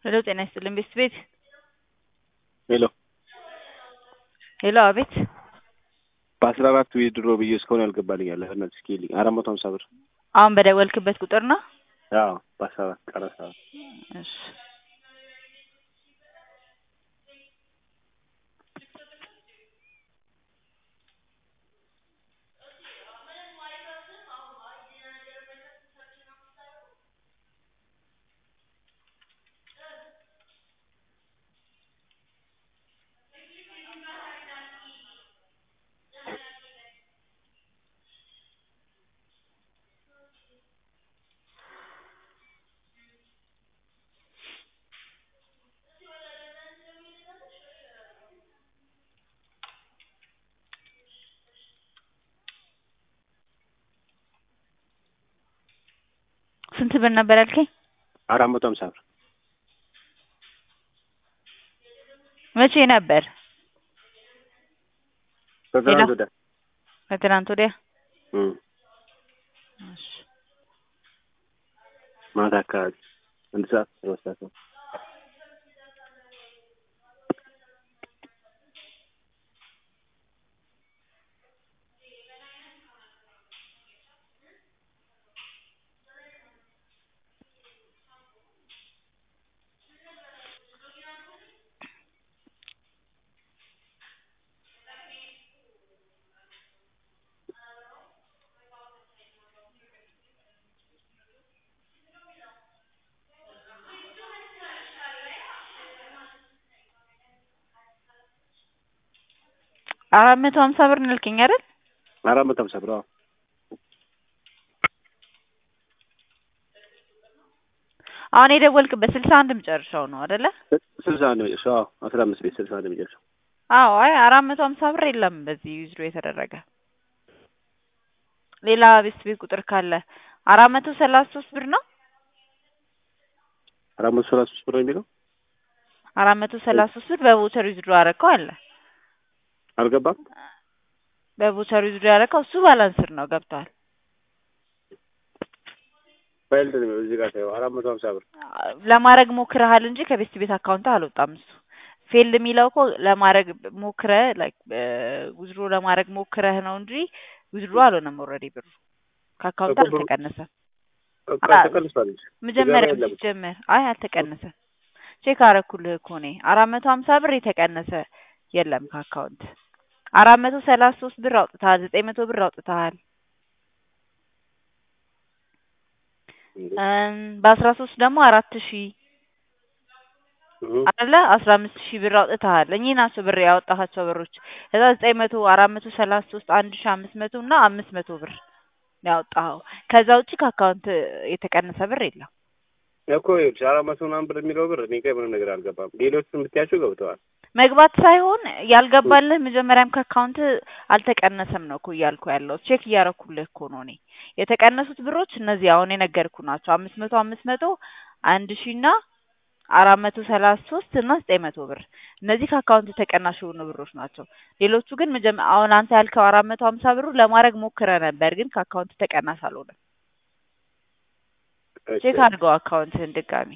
ሄሎ ጤና ይስጥልኝ ቤስት ቤት ሄሎ ሄሎ አቤት በአስራ አራት ዊድሮ ብዬ እስካሁን ያልገባልኝ አለ በእናትህ እስኪ ይልኝ አራት መቶ ሀምሳ ብር አሁን በደወልክበት ቁጥር ነው አዎ በአስራ አራት ቀረ ሰባት እሺ ስንት ብር ነበር ያልከኝ? አራት መቶ ሀምሳ ብር መቼ ነበር? ከትናንት ወዲያ ከትናንት ወዲያ እም እሺ ማታ አካባቢ አንድ ሰዓት ሁለት ሰዓት ነው አራት መቶ ሀምሳ ብር ነው ያልከኝ አይደል? አራት መቶ ሀምሳ ብር አዎ አሁን የደወልክበት ስልሳ አንድ መጨረሻው ነው አይደለ? ስልሳ አንድ መጨረሻው አዎ አስራ አምስት ቤት ስልሳ አንድ መጨረሻው አዎ አይ አራት መቶ ሀምሳ ብር የለም በዚህ ዊዝድሮ የተደረገ ሌላ ቤስት ቤት ቁጥር ካለ አራት መቶ ሰላሳ ሶስት ብር ነው አራት መቶ ሰላሳ ሶስት ብር ነው የሚለው አራት መቶ ሰላሳ ሶስት ብር በቮቸር ዊዝድሮ ያደረከው አለ አልገባም በቮቸር ዊዝድሮ ያደረከው እሱ ባላንስር ነው ገብቷል ፋይል ነው እዚህ ጋር ታየው አራት መቶ ሀምሳ ብር ለማድረግ ሞክረሃል እንጂ ከቤስት ቤት አካውንት አልወጣም እሱ ፌልድ የሚለው እኮ ለማድረግ ሞክረህ ላይክ ዊዝድሮ ለማድረግ ሞክረህ ነው እንጂ ዊዝድሮ አልሆነም ኦልሬዲ ብሩ ከአካውንት እኮ ብሩ- አልተቀነሰም አ- ተቀንሷል እንጂ መጀመሪያ የለም። ሲጀመር አይ አልተቀነሰም ቼክ አረኩልህ እኮ እኔ አራት መቶ ሀምሳ ብር የተቀነሰ የለም ከአካውንት አራት መቶ ሰላሳ ሶስት ብር አውጥተሃል ዘጠኝ መቶ ብር አውጥተሃል እም፣ በአስራ ሶስት ደግሞ አራት ሺህ እህ አለ አስራ አምስት ሺህ ብር አውጥተሃል እኚህ ናቸው ብር ያወጣሃቸው ብሮች ከዛ ዘጠኝ መቶ አራት መቶ ሰላሳ ሶስት አንድ ሺህ አምስት መቶ እና አምስት መቶ ብር ነው ያወጣኸው ከዛ ውጭ ከአካውንት የተቀነሰ ብር የለም እኮ ይኸውልሽ አራት መቶ ምናምን ብር የሚለው ብር እኔ ጋር ምንም ነገር አልገባም ሌሎቹን ብትያቸው ገብተዋል መግባት ሳይሆን ያልገባልህ መጀመሪያም ከአካውንት አልተቀነሰም ነው እኮ እያልኩ ያለው ቼክ እያረኩልህ እኮ ነው እኔ የተቀነሱት ብሮች እነዚህ አሁን የነገርኩ ናቸው አምስት መቶ አምስት መቶ አንድ ሺህ እና አራት መቶ ሰላሳ ሶስት እና ዘጠኝ መቶ ብር እነዚህ ከአካውንት ተቀናሽ የሆኑ ብሮች ናቸው ሌሎቹ ግን መጀመ አሁን አንተ ያልከው አራት መቶ ሀምሳ ብሩ ለማድረግ ሞክረ ነበር ግን ከአካውንት ተቀናሽ አልሆነም ቼክ አድርገው አካውንትህን ድጋሚ